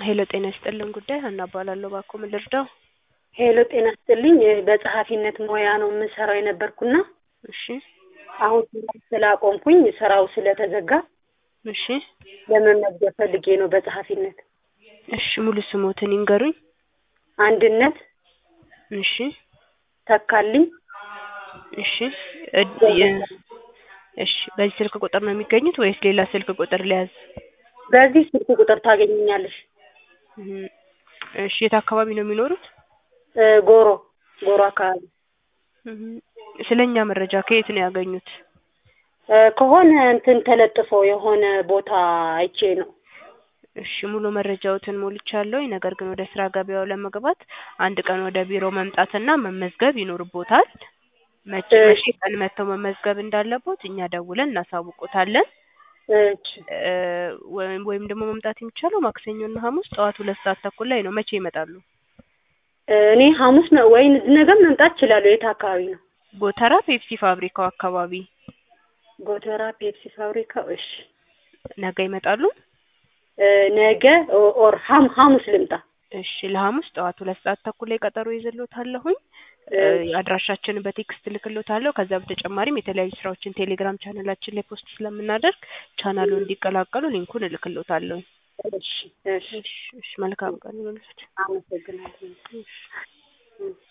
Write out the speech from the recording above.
ሄሎ ጤና ይስጥልን ጉዳይ ሀና እባላለሁ። እባክዎ ምን ልርዳው? ሄሎ ጤና ይስጥልኝ። በጸሐፊነት ሙያ ነው የምሰራው የነበርኩና እሺ አሁን ስላቆምኩኝ ስራው ስለተዘጋ እሺ ለመመዝገብ ፈልጌ ነው በጸሐፊነት። እሺ ሙሉ ስሞትን ይንገሩኝ። አንድነት እሺ ተካልኝ እሺ እድ- የ- እሺ በዚህ ስልክ ቁጥር ነው የሚገኙት ወይስ ሌላ ስልክ ቁጥር ሊያዝ? በዚህ ስልክ ቁጥር ታገኘኛለሽ። እም፣ እሺ የት አካባቢ ነው የሚኖሩት? እ፣ ጎሮ ጎሮ አካባቢ እም፣ ስለኛ መረጃ ከየት ነው ያገኙት? እ፣ ከሆነ እንትን ተለጥፎ የሆነ ቦታ አይቼ ነው። እሺ ሙሉ መረጃዎትን ሞልቻለሁ። ነገር ግን ወደ ስራ ገበያው ለመግባት አንድ ቀን ወደ ቢሮ መምጣትና መመዝገብ ይኖርቦታል። መቼ መቼ እሺ ቀን መጥተው መመዝገብ እንዳለቦት እኛ ደውለን እናሳውቆታለን። እሺ እ፣ ወይም ወይም ደግሞ መምጣት የሚቻለው ማክሰኞና ሐሙስ ጠዋት ሁለት ሰዓት ተኩል ላይ ነው። መቼ ይመጣሉ? እኔ ሐሙስ ነው ወይ ነገም መምጣት እችላለሁ። የት አካባቢ ነው? ጎተራ ፔፕሲ ፋብሪካው አካባቢ ጎተራ ፔፕሲ ፋብሪካው። እሺ ነገ ይመጣሉ? እ፣ ነገ ኦ- ኦር ሐም- ሐሙስ ልምጣ። እሺ ለሐሙስ ጠዋት ሁለት ሰዓት ተኩል ላይ ቀጠሮ ይዘሎታለሁኝ። እ፣ እሺ አድራሻችንን በቴክስት ልክሎታለሁ። ከዛ በተጨማሪም የተለያዩ ስራዎችን ቴሌግራም ቻናላችን ላይ ፖስት ስለምናደርግ ቻናሉን እንዲቀላቀሉ ሊንኩን እልክሎታለሁ። እሺ እሺ እሺ እሺ መልካም ቀን ይሁንልዎት። አመሰግናለሁ። እሺ እሺ